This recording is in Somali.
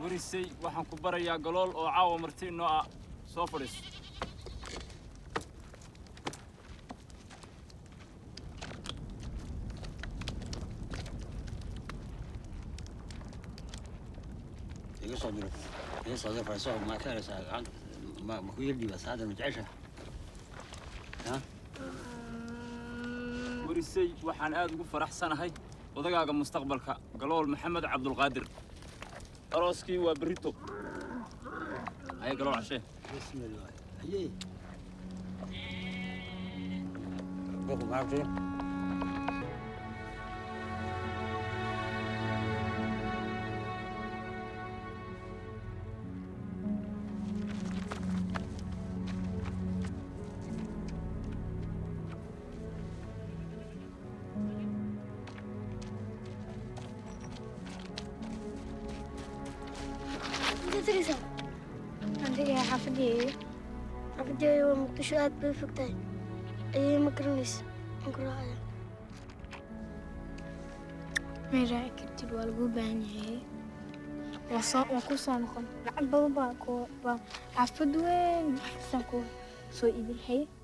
warisay waxaan ku barayaa galool oo caawa marti inoo ah soo fadhiiso iga soo diro iga soo diro farso ma ka heleysaa gacan ma ma ku yardhiiba saada ma jecesha ha warisay waxaan aad ugu faraxsanahay odagaaga mustaqbalka galool maxamed cabdulqaadir arooskii waa berito haye galool cashee bismillah haye boku maartay Inta tiraysaa Adiga xafadeeyo xafadeeyo waa muqdisho aad bay u fog tahay ayay ma garanaysa aan ku raacaya may raaci kartid waa lagu baahan yahay waa soo waa ku soo noqon lacag badan baa ku baa xaafad weyn wax kastaan ku soo iibin haye